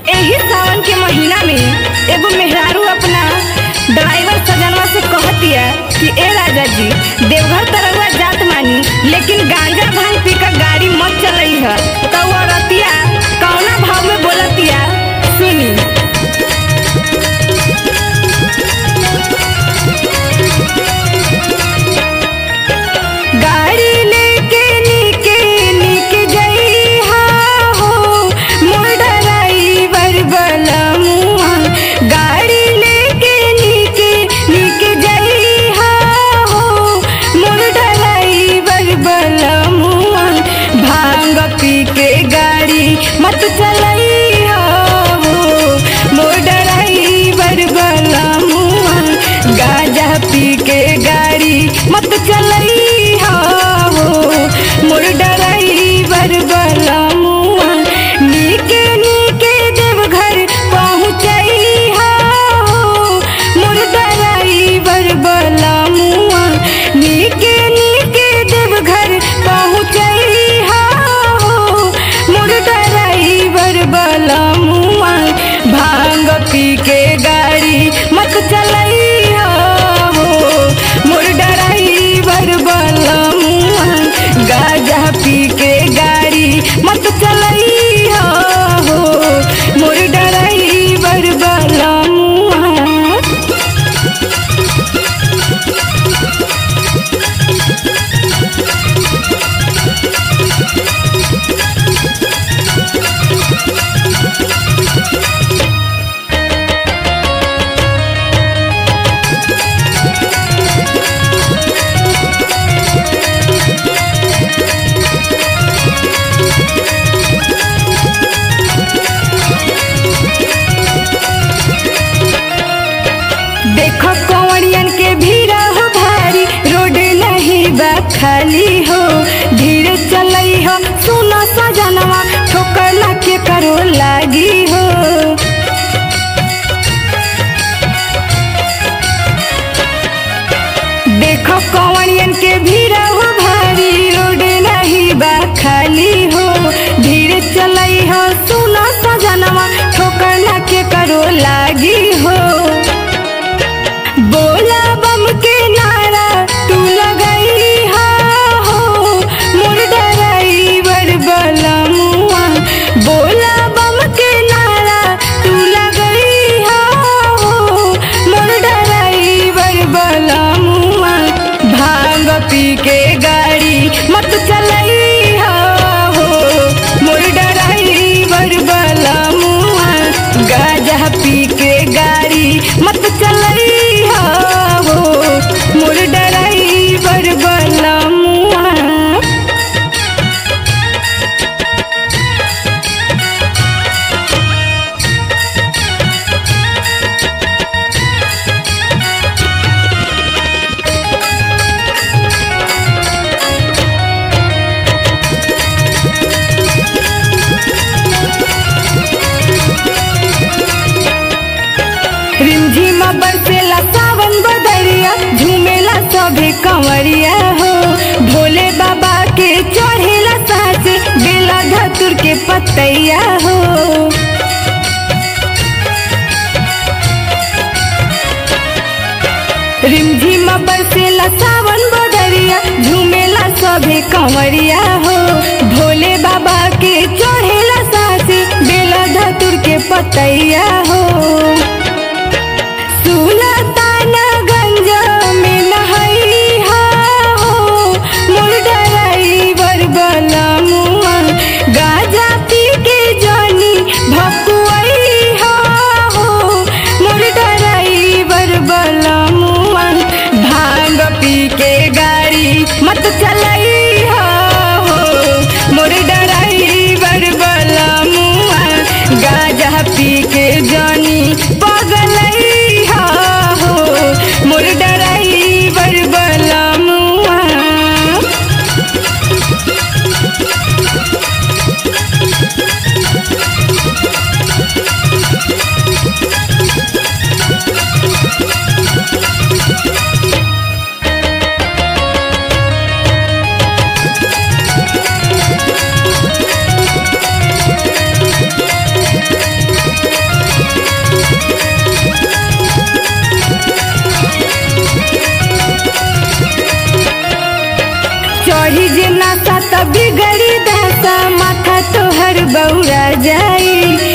एही सावन के महीना में एगो मेहरारू अपना ड्राइवर सजनवा से कहतिया कि ए राजा जी देवघर तरहुआ जात मानी लेकिन गांजा भांग पी कर गाड़ी मत चलई है तो वो रतिया कौना भाव में बोलतिया सुनी गाड़ी लेके नीके नीके जइहा हो मोर ड्राइवर बलमुआ गाड़ी लेके नीके नीके जइहा हो मोर ड्राइवर बलमुआ भांग पी के गाड़ी मत चलइहा हो मोर ड्राइवर बलमुआ गाजा पी के गाड़ी मत चलइहा हो मोर ड्राइवर बलमुआ नीके नीके देवघर पहुँचइहा हो मोर ड्राइवर बलमुआ नीके नीके देवघर पहुँचइहा हो मोर ड्राइवर बलमुआ भांग पी के गाड़ी मत चलइहा हो मोर ड्राइवर बलमुआ गाजा पी के गाड़ी मत चलइहा हो मोर ड्राइवर बलमुआ देखो कंवरियन के भीड़ हो भारी रोड नहीं बा खाली हो धीरे चलई हो सुनो सजनवा ठोकर ना के करो लागी हो देखो कंवरियन के भीड़ हो भारी रोड नहीं बा खाली हो धीरे चलई हो सुनो सजनवा ठोकर ना के करो लागी हो बोला बम के नारा तू लगई हा हो मोर ड्राइवर बलमुआ बोला बम के नारा तू लगई हा हो मोर ड्राइवर बलमुआ भांग पी के गाड़ी मत चलई हा हो मोर ड्राइवर बलमुआ गाजा पी के गाड़ी मत चलई हो मोर ड्राइवर बलमुआ रिमझिम बरसेला सावन बदरिया झूमेला सभे कंवरिया हो भोले बाबा के चढ़ेला सास बेला धतुर के पतैया हो रिमझिम बरसेला सावन बदरिया झूमेला सभे कंवरिया हो भोले बाबा के चढ़ेला सास बेला धतुर के पतैया हो सुलतानगंज में नहैहा हो मोर ड्राइवर बलमुआ गाजा पी के जानी भकुआइहा हो मोर ड्राइवर बलमुआ भांग पी के गाड़ी मत चलइहा हो मोर ड्राइवर बलमुआ गाजा पी के जा बौरा जाई